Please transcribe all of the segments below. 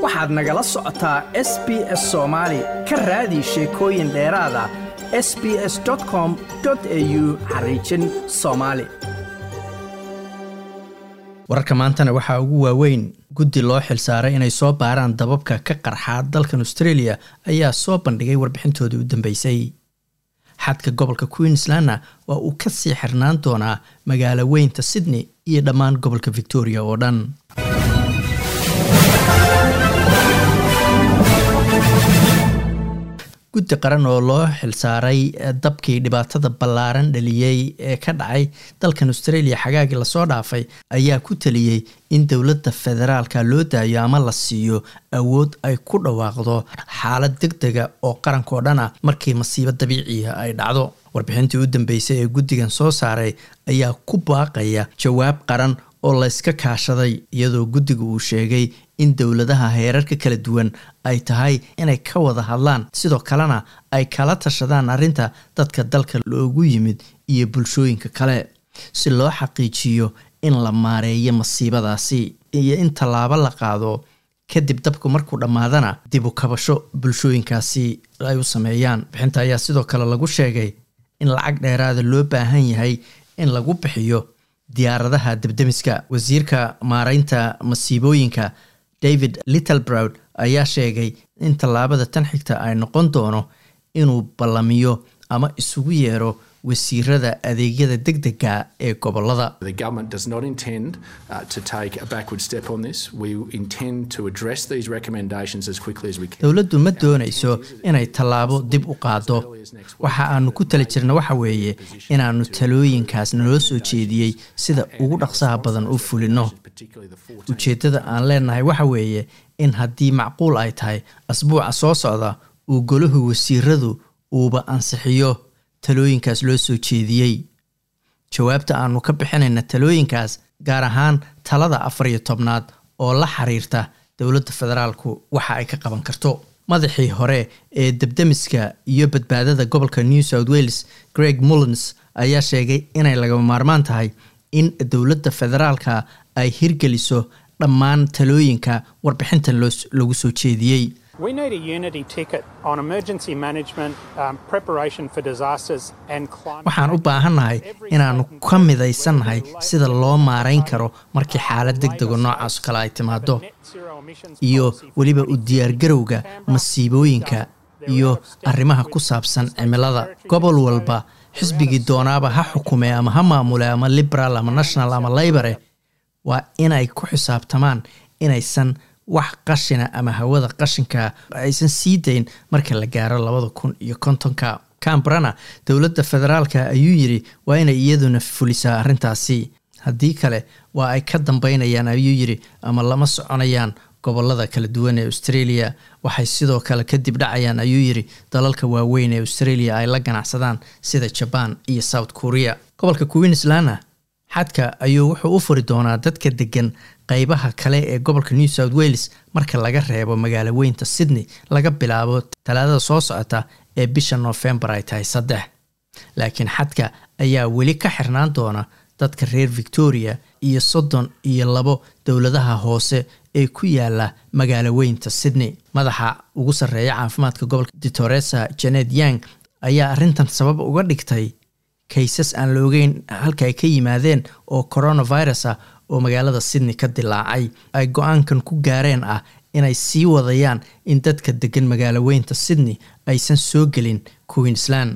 waxaad nagala socotaa s b s soomaali ka raadi sheekooyin dheeraada s b s com au xariijin soomaali wararka maantana waxaa ugu waaweyn guddi loo xilsaaray inay soo baaraan dababka ka qarxaa dalkan australia ayaa soo bandhigay warbixintoodii u dambeysay xadka gobolka queenslandna waa uu ka sii xirnaan doonaa magaalo weynta sydney iyo dhammaan gobolka victoria oo dhan guddi qaran oo loo xilsaaray dabkii dhibaatada ballaaran dhaliyey ee ka dhacay dalkan australia xagaagii lasoo dhaafay ayaa ku taliyey in dowladda federaalka loo daayo ama la siiyo awood ay ku dhawaaqdo xaalad deg dega oo qarankaoo dhan ah markii masiibo dabiiciya ay dhacdo warbixintii u dambeysay ee guddigan soo saaray ayaa ku baaqaya jawaab qaran oo layska kaashaday iyadoo guddiga uu sheegay in dowladaha heerarka kala duwan ay tahay inay ka wada hadlaan sidoo kalena ay kala tashadaan arrinta dadka dalka loogu yimid iyo bulshooyinka kale si loo xaqiijiyo in la maareeyo masiibadaasi iyo in tallaabo la qaado kadib dabku markuu dhammaadana dib u kabasho bulshooyinkaasi ay u sameeyaan bixinta ayaa sidoo kale lagu sheegay in lacag dheeraada loo baahan yahay in lagu bixiyo diyaaradaha debdemiska wasiirka maareynta masiibooyinka david littlebrowd ayaa sheegay in tallaabada tan xigta ay noqon doono inuu ballamiyo ama isugu yeero wasiirada adeegyada deg dega ee gobolada dowladdu ma doonayso inay tallaabo dib u qaado waxa aanu ku tali jirna waxa weeye inaannu talooyinkaas naloo soo jeediyey sida ugu dhaqsaha badan u fulino ujeeddada aan leenahay waxa weeye in haddii macquul ay tahay asbuuca soo socda uu golahu wasiiradu uuba ansixiyo talooyinkaas loo soo jeediyey jawaabta aanu ka bixinayna talooyinkaas gaar ahaan talada afar iyo tobnaad oo la xiriirta dowladda federaalku waxa ay ka qaban karto madaxii hore ee debdemiska iyo badbaadada gobolka new south wales greg mullins ayaa sheegay inay lagama maarmaan tahay in dowladda federaalka ay hirgeliso dhammaan talooyinka warbixintan lagu soo jeediyey waxaan u baahannahay inaannu ka midaysannahay sida loo maarayn karo markii xaalad deg dego noocaas kale ay timaado iyo weliba u diyaargarowga masiibooyinka iyo arrimaha ku saabsan cimilada gobol walba xisbigii doonaaba ha xukume ama ha maamule ama liberal ama national ama laybore waa inay ku xisaabtamaan inaysan wax qashina ama hawada qashinka aysan sii dayn marka la gaaro labada kun iyo kontonka cambrana dowladda federaalka ayuu yidhi waa inay iyaduna fulisaa arrintaasi haddii kale waa ay ka dambeynayaan ayuu yidhi ama lama soconayaan gobolada kala duwan ee australia waxay sidoo kale kadib dhacayaan ayuu yidhi dalalka waaweyn ee australia ay la ganacsadaan sida jaban iyo south korea gobolka queenslandna xadka ayuu wuxuu u furi doonaa dadka degan qeybaha kale ee gobolka new south wales marka laga reebo magaalo weynta sydney laga bilaabo talaadada soo socota ee bisha noofembar ay tahay saddex laakiin xadka ayaa weli ka xirnaan doona dadka reer victoria iyo soddon iyo labo dowladaha hoose ee ku yaala magaalo weynta sydney madaxa ugu sarreeya caafimaadka gobolka ditoresa janet yang ayaa arrintan sabab uga dhigtay kaysas aan la ogeyn halka ay ka yimaadeen oo coronavirus ah oo magaalada sydney ka dilaacay ay go-aankan ku gaareen ah inay sii wadayaan in dadka degan magaalo weynta sydney aysan soo gelin queensland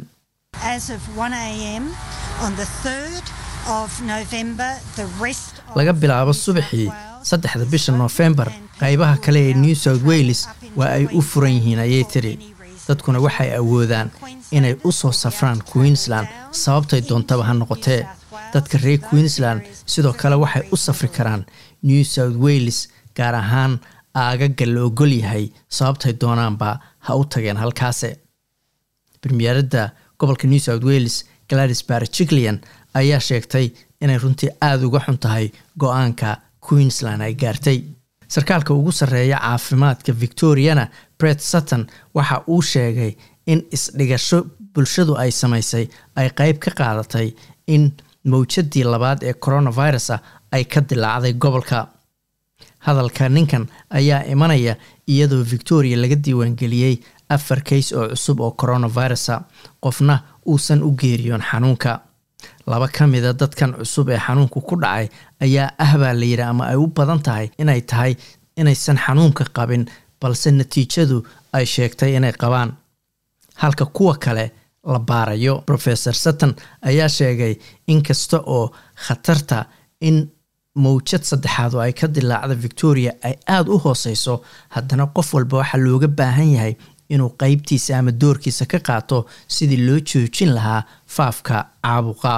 laga bilaabo subaxii saddexda bisha noofembar qaybaha kale ee new south wales waa ay u furan yihiin ayay tiri dadkuna waxay awoodaan inay u soo safraan queensland sababtay doontaba ha noqotee dadka reer queensland sidoo kale waxay u safri karaan new south wales gaar ahaan aagaga la ogol yahay sababtay doonaanba ha u tageen halkaase bremiyaaradda gobolka new south wales gladys barjiclian ayaa sheegtay inay runtii aada uga xun tahay go-aanka queensland ay gaartay sarkaalka ugu sarreeya caafimaadka victoriana bret sutton waxa uu sheegay in isdhigasho bulshadu ay samaysay ay qeyb ka qaadatay in mawjadii labaad ee coronavirusa ay ka dilaacday gobolka hadalka ninkan ayaa imanaya iyadoo victoria laga diiwaangeliyey afar kays oo cusub oo coronavirusa qofna uusan u geeriyoon xanuunka laba ka mida dadkan cusub ee xanuunku ku dhacay ayaa ah baa la yidhi ama ay u badan tahay inay tahay inaysan xanuunka qabin balse natiijadu ay sheegtay inay qabaan halka kuwa kale la baarayo rofesor sutton ayaa sheegay in kasta oo khatarta in mawjad saddexaad oo ay ka dilaacda victoria ay aada u hooseyso haddana qof walba waxaa looga baahan yahay inuu qeybtiisa ama doorkiisa ka qaato sidii loo joojin lahaa faafka caabuqa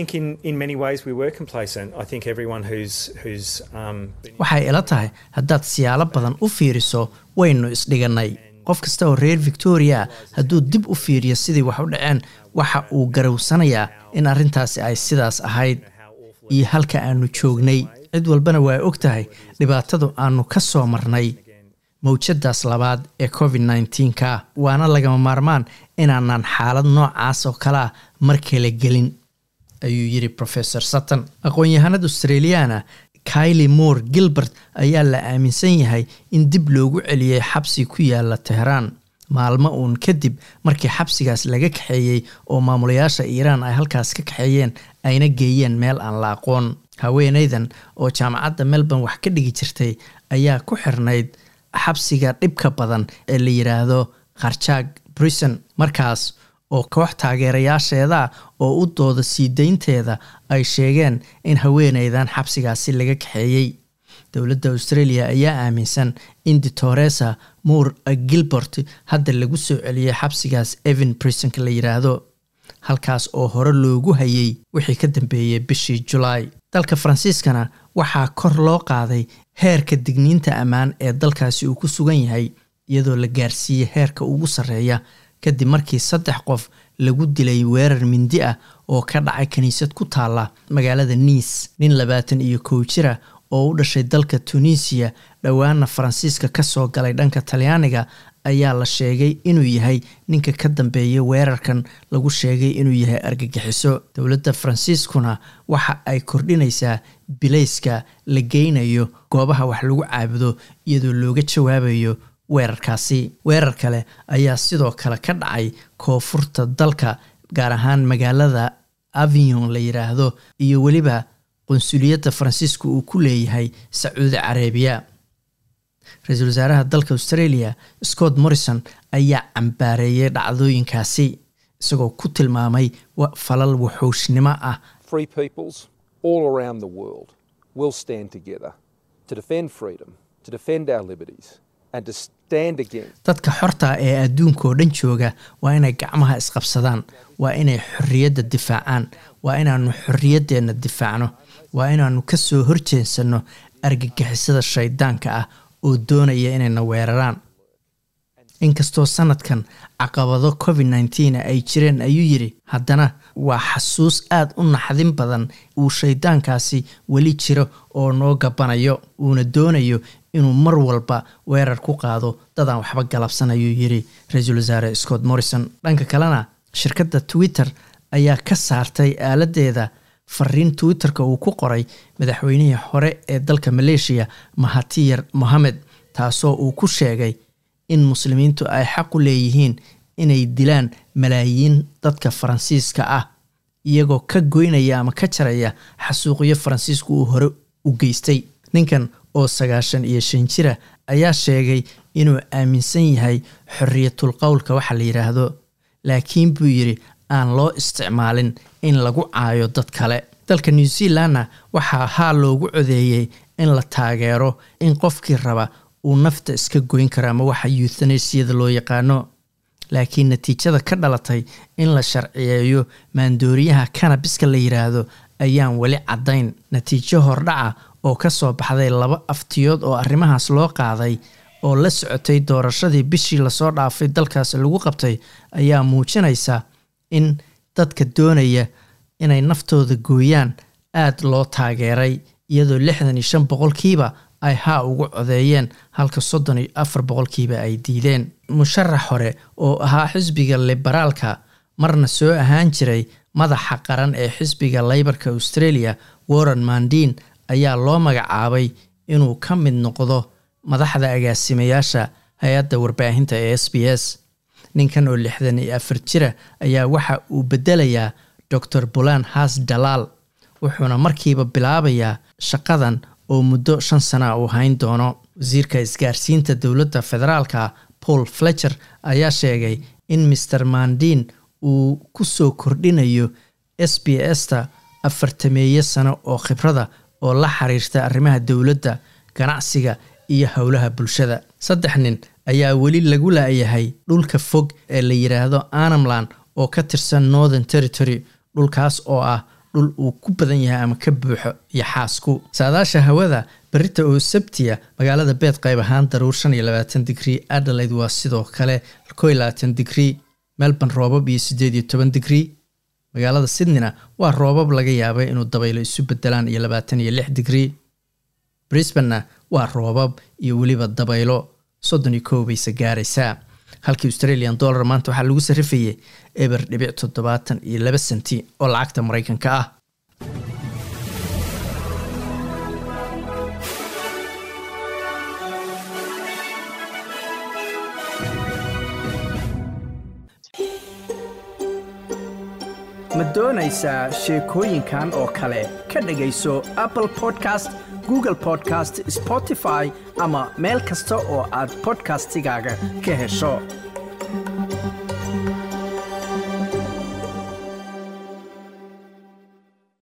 waxay ila tahay haddaad siyaalo badan u fiiriso waynu isdhigannay qof kasta oo reer victoria hadduu dib u fiiriyo sidii wax u dhaceen waxa uu garowsanayaa in arrintaasi ay sidaas ahayd iyo halka aanu joognay cid walbana waa og tahay dhibaatadu aanu ka soo marnay mawjadaas labaad ee covid nneteen-ka waana lagama maarmaan inaanan xaalad noocaas oo kale ah mar kale gelin ayuu yidhi rofesor sutton aqoon-yahanada australiana kyli moore gilbert ayaa la aaminsan yahay in dib loogu celiyey xabsi ku yaala teheraan maalmo uun kadib markii xabsigaas laga kaxeeyey oo maamulayaasha iiraan ay halkaas ka kaxeeyeen ayna geeyeen meel aan la aqoon haweenaydan oo jaamacadda melbourne wax ka dhigi jirtay ayaa ku xirnayd xabsiga dhibka badan ee la yidhaahdo kharjaag brison markaas oo koox taageerayaasheeda oo u dooda sii daynteeda ay sheegeen in haweenaydan xabsigaasi laga kaxeeyey dowladda australia ayaa aaminsan in ditoresa moore gilbert hadda lagu soo celiyey xabsigaas evan brisonka la yidhaahdo halkaas oo hore loogu hayay wixii ka dambeeyey bishii julaay dalka faransiiskana waxaa kor loo qaaday heerka digniinta ammaan ee dalkaasi uu ku sugan yahay iyadoo la gaarsiiyey heerka ugu sarreeya kadib markii saddex qof lagu dilay weerar mindi ah oo ka dhacay kiniisad ku taalla magaalada niis nin labaatan iyo kow jira oo u dhashay dalka tunisiya dhowaana faransiiska ka soo galay dhanka talyaaniga ayaa la sheegay inuu yahay ninka ka dambeeya weerarkan lagu sheegay inuu yahay argagixiso dowladda faransiiskuna waxa ay kordhinaysaa bilayska la geynayo goobaha wax lagu caabudo iyadoo looga jawaabayo weerarkaasi weerar kale ayaa sidoo kale ka dhacay koonfurta dalka gaar ahaan magaalada avignon la yidhaahdo iyo weliba qunsuliyadda faransiiska uu ku leeyahay sacuudi carabiya ra-iisul wasaaraha dalka australia scott morrison ayaa cambaareeyay dhacdooyinkaasi isagoo ku tilmaamay falal wuxuushnimo ah dadka xorta ee adduunkaoo dhan jooga waa inay gacmaha isqabsadaan waa inay xorriyadda difaacaan waa inaanu xorriyaddeenna difaacno waa inaanu ka soo horjeensanno argagixisada shaydaanka ah oo doonaya inayna weeraraan inkastoo sanadkan caqabado covid nneteen ay jireen ayuu yidhi haddana waa xasuus aada u naxdin badan uu shaydaankaasi weli jiro oo noo gabanayo uuna doonayo inuu mar walba weerar ku qaado dadaan waxba galabsan ayuu yidhi ra-iisul wasaare scott morrison dhanka kalena shirkadda twitter ayaa ka saartay aaladeeda fariin twitter-ka uu ku qoray madaxweynihii hore ee dalka maleeshiya mahatiyar mohamed taasoo uu ku sheegay in muslimiintu ay xaq u leeyihiin inay dilaan malaayiin dadka faransiiska ah iyagoo ka goynaya ama ka jaraya xasuuqyo faransiisku uu hore u geystay ninkan oo sagaashan iyo shan jira ayaa sheegay inuu aaminsan yahay xorriyatul qowlka waxa la yidhaahdo laakiin buu yidhi aan loo isticmaalin in lagu caayo dad kale dalka new zealandna waxaa haa loogu codeeyey in la taageero in qofkii raba uu nafta iska goyn karo ama waxa yuuthanesiyada loo yaqaano laakiin natiijada ka dhalatay in la sharciyeeyo maandooriyaha kanabiska la yidhaahdo ayaan weli caddayn natiijo hordhaca oo ka soo baxday laba aftiyood oo arrimahaas loo qaaday oo la socotay doorashadii bishii lasoo dhaafay dalkaasi lagu qabtay ayaa muujinaysa in dadka doonaya inay naftooda gooyaan aada loo taageeray iyadoo lixdan iyo shan boqolkiiba ay haa ugu codeeyeen halka soddon iyo afar boqolkiiba ay diideen musharax hore oo ahaa xisbiga liberaalka marna soo ahaan jiray madaxa qaran ee xisbiga leybarka australia warren mandin ayaa loo magacaabay inuu ka mid noqdo madaxda agaasimayaasha hay-adda warbaahinta ee s b s ninkan oo lixdan iyo afar jira ayaa waxa uu bedelayaa dor bulan haas dalaal wuxuuna markiiba bilaabayaa shaqadan oo muddo shan sana uu hayn doono wasiirka isgaarsiinta dowladda federaalka paul fletcher ayaa sheegay in maer mandin uu ku soo kordhinayo s b s ta afartameeyo sano oo khibrada oo la xiriirta arrimaha dowladda ganacsiga iyo howlaha bulshada saddex nin ayaa weli lagu laayahay dhulka fog ee la yidhaahdo anamland oo ka tirsan northern territory dhulkaas oo ah dhul uu ku badan yahay ama ka buuxo iyo xaasku saadaasha hawada berita oo sabtiya magaalada beed qayb ahaan daruur shan iyo labaatan digrii adelaide waa sidoo kale ko iyo labaatan digrii melbourne roobab iyo siddeed iyo toban digrii magaalada sydneyna waa roobab laga yaabay inuu dabaylo isu bedelaan iyo labaatan iyo lix digrii brisbanna waa roobab iyo weliba dabaylo soddon iyo kow bayse gaaraysaa halkii australian dollar maanta waxaa lagu sarrifayay eber dhibic toddobaatan iyo laba senti oo lacagta maraykanka ah ma doonaysaa sheekooyinkan oo kale ka dhegayso apple podcast google podcast spotify ama meel kasta oo aad bodkastigaaga ka hesho